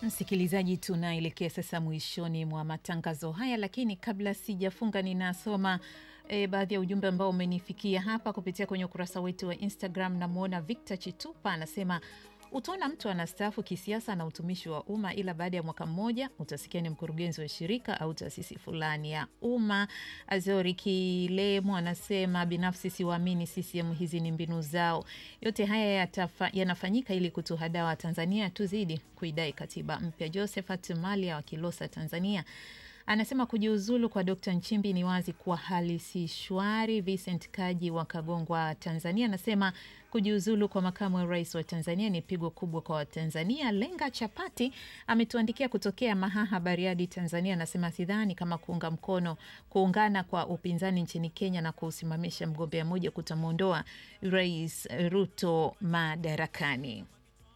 Msikilizaji, tunaelekea sasa mwishoni mwa matangazo haya, lakini kabla sijafunga, ninasoma e, baadhi ya ujumbe ambao umenifikia hapa kupitia kwenye ukurasa wetu wa Instagram. Namwona Victor Chitupa anasema utaona mtu anastaafu kisiasa na utumishi wa umma, ila baada ya mwaka mmoja utasikia ni mkurugenzi wa shirika au taasisi fulani ya umma. Azori Kilemo anasema binafsi siwaamini CCM, hizi ni mbinu zao. Yote haya yanafanyika ili kutuhadaa Watanzania tuzidi kuidai katiba mpya. Josephat Malia wa Kilosa, Tanzania anasema kujiuzulu kwa Dkt Nchimbi ni wazi kuwa hali si shwari. Vincent Kaji wa Kagongwa, Tanzania anasema kujiuzulu kwa makamu wa rais wa Tanzania ni pigo kubwa kwa Watanzania. Lenga Chapati ametuandikia kutokea Mahaha, Bariadi, Tanzania, anasema sidhani kama kuunga mkono kuungana kwa upinzani nchini Kenya na kuusimamisha mgombea mmoja kutamwondoa Rais Ruto madarakani.